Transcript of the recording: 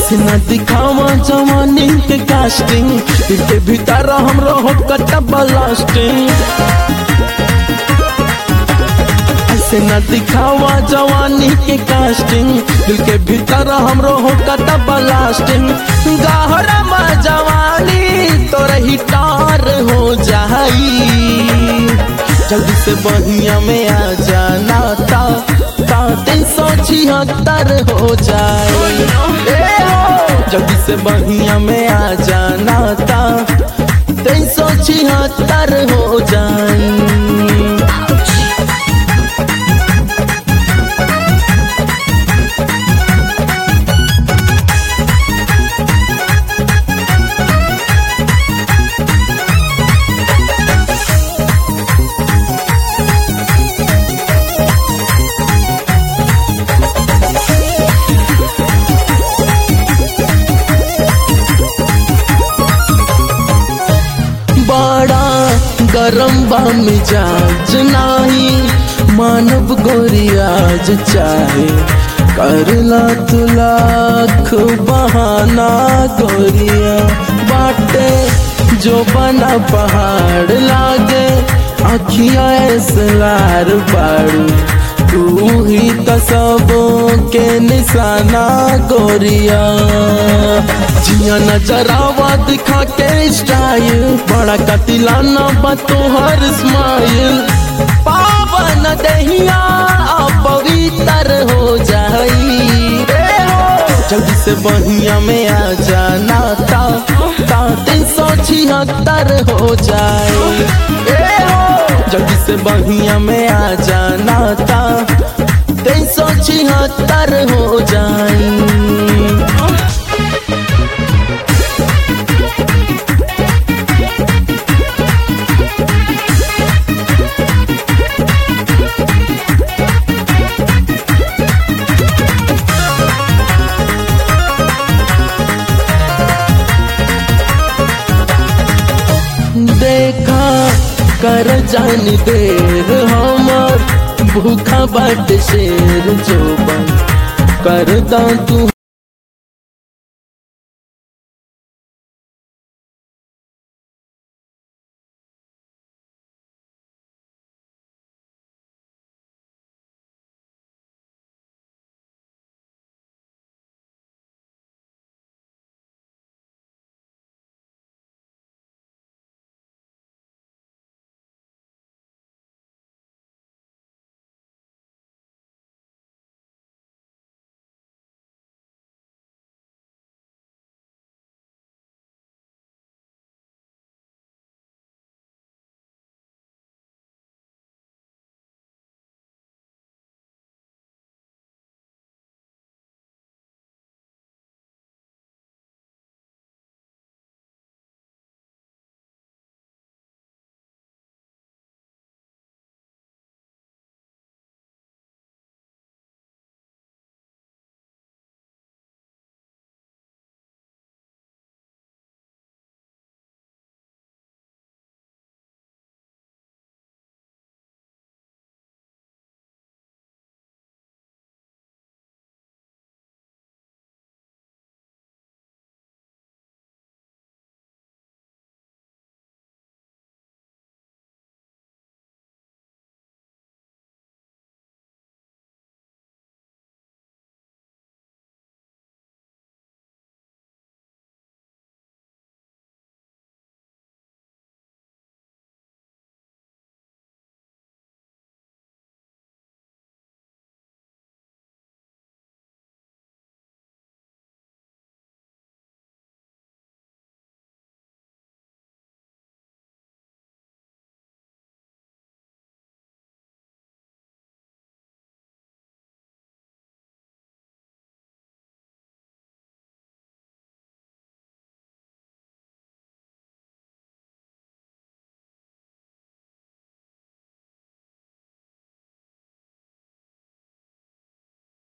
ऐसे न दिखावा जवानी के कास्टिंग दिल के भीतर हमरो हो कटा ब्लास्टिंग ऐसे न दिखावा जवानी के कास्टिंग दिल के भीतर हमरो हो कटा ब्लास्टिंग गहरा में जवानी तोर ही टार हो जाई जल्दी से बहिया में आ जाना ता ता तीन सौ छिहत्तर हो जाए ए हो जल्दी से बहिया में आ जाना ता तीन सौ छिहत्तर हो जाए बड़ा गरम बा मिजाज नाही मानव गोरियाज चाहे करला तू लाख बहाना गोरिया बाटे जो बना पहाड़ लागे अखिया लार बाड़ू तू ही तो सबों के निशाना गोरिया जिया नजरावा दिखा के स्टाइल बड़ा कतिलाना बा तोहर स्माइल पावन दहिया पवित्र हो जाई ए हो, जल्दी से बहिया में आ जाना ता ता तीन सौ छिहत्तर हो जाए ए हो जल्दी से बहिया में आ जाना ता तीन सौ छिहत्तर हो जाए देखा कर जानी देर हमर भूखा बाट शेर जोबन कर दा तू